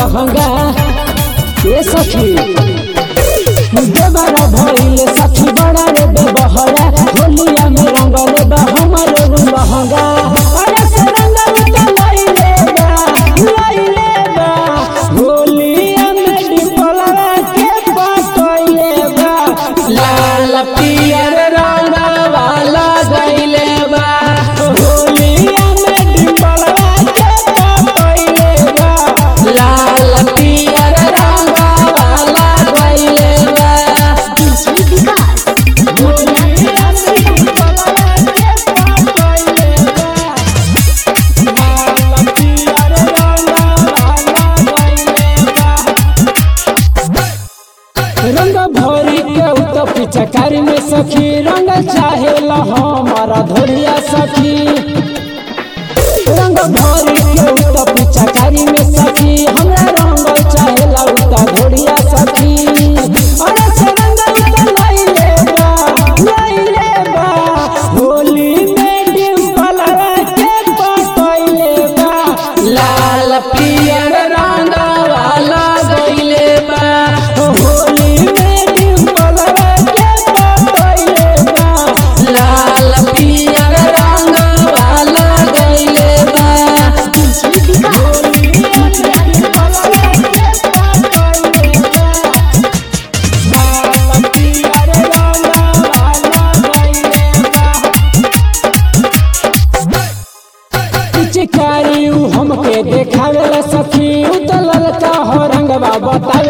लहंगा ये सखी देवरा भइले सखी बड़ा रे बेबहरा होलिया में रंगले बा हमारे उ लहंगा अरे से रंगल तो लइले बा लइले बा होलिया में डिपलवा के पटइले बा लाल पियर रंग वाला गइले बा होलिया में डिपलवा के पटइले बा लाल पियर रंग वाला गइले बा होलिया में डिपलवा के पटइले बा लाल पियर रंग वाला गइले बा रंग भरी के उत पिचकारी में सखी रंग चाहे हमारा धोरिया सखी रंग भरी के उत पिचकारी में सखी हमरा रंग चाहे उत धोरिया सखी अरे से रंग उत लइले बा लइले बा होली में डिम्पल के पटइले बा लाल पियर रंग वाला गइले बा होली में डिम्पल के पटइले बा लाल पियर रंग वाला गइले बा होली में डिम्पल के पटइले बा लाल पियर रंग वाला गइले बा पिचकारी उ हमके देखावेला सखी उ त ललका हो रंगवा बता